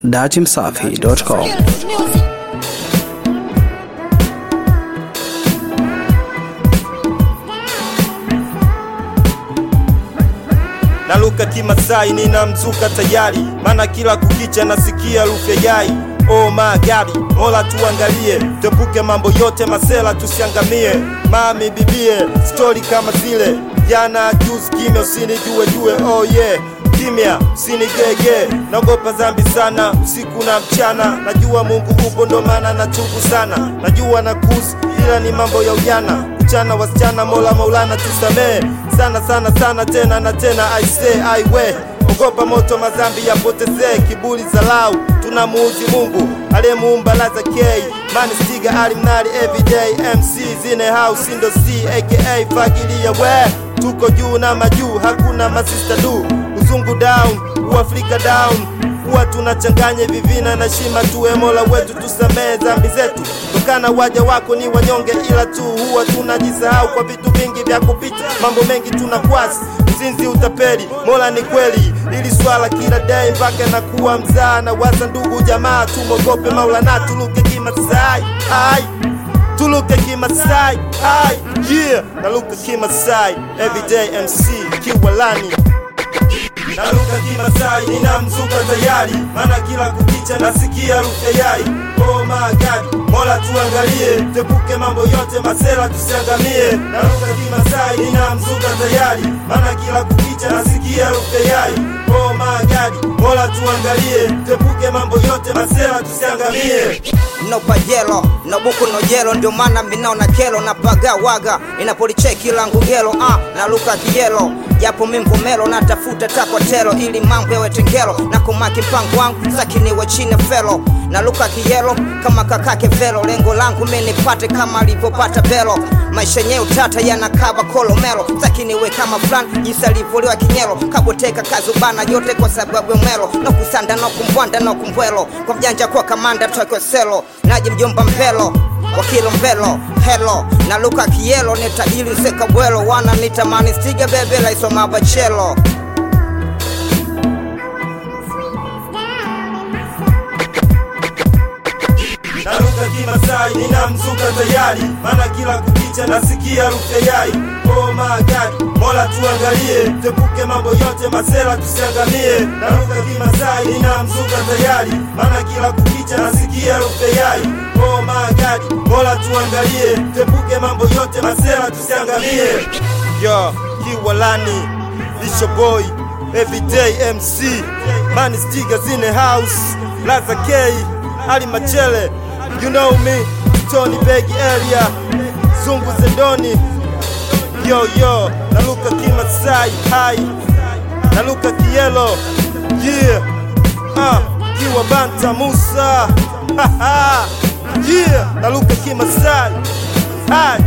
datimsafi.com naluka kimasai ninamzuka tayari mana kila kukicha nasikia harufu ya yai oh my God, mola tuangalie tepuke mambo yote masela tusiangamie mami bibie stori kama zile jana juzi kimya usinijue jue oh yeah kimya usinigege naogopa zambi sana usiku na mchana najua mungu upo ndo maana natubu sana najua na kuzi ila ni mambo ya ujana mchana wasichana mola maulana tusamee sana sana sana tena na tena aise aiwe ogopa moto mazambi yapotezee kiburi zalau tunamuuzi mungu aliyemuumba laza k mani stiga alimnari everyday mc zine house indo c aka fagilia we tuko juu na majuu hakuna masista du uzungu down uafrika down huwa tunachanganya vivina na shima tuwe mola wetu tusamee zambi zetu tokana waja wako ni wanyonge ila tu huwa tunajisahau kwa vitu vingi vya kupita mambo mengi tunakwasi uzinzi utapeli mola ni kweli ili swala kila dai mpaka na kuwa mzaa na waza ndugu jamaa tumogope maulana tuluke kimasai ai tuluke kimasai ai yeah naluka kimasai everyday mc kiwalani naruka kimasai ninamzuka tayari mana kila kukicha nasikia harufu ya yai oh my God, mola tuangalie tepuke mambo yote masela tusiangamie naruka kimasai ninamzuka tayari mana kila kukicha nasikia harufu ya yai oh my God, mola tuangalie tepuke mambo yote masela tusiangamie no pajelo no buku no jelo ndio maana minaona kelo na paga waga inapolicheki langu gelo ah, na luka kijelo japo mimvumelo natafuta takwatelo ili mambo yawe tengelo na kumaki mpango wangu sakiniwe chini felo na luka kijelo kama kakake velo lengo langu minipate kama alivyopata belo maisha yenyewe utata yanakaba kolomelo sakiniwe kama fulani jinsi alivyoliwa kinyelo kaboteka kazubana yote kwa sababu ya mwelo no kusanda no kumbwanda no kumbwelo kwa mjanja kwa kamanda twakweselo naji mjomba mpelo wakilo mbelo helo na luka kielo ni tajiri nseka bwelo wana nitamani stiga bebe laisoma bachelo naruka kimasai ninamzuka tayari mana kila kukicha nasikia harufu ya yai oh my God, mola tuangalie tepuke mambo yote masela tusiangamie naruka kimasai ninamzuka tayari mana kila kukicha nasikia harufu ya yai oh my God, mola tuangalie tepuke mambo yote masela tusiangamie yo kiwalani lisho boy everyday mc mani stiga zine house laza k ali machele you know me tony begi area zungu zendoni yo yo naluka kimasai hai naluka kielo yeah ah kiwa banta musa Haha. yeah naluka kimasai hai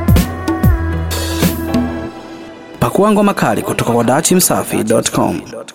pakua ngoma kali kutoka kwa datimsafi.com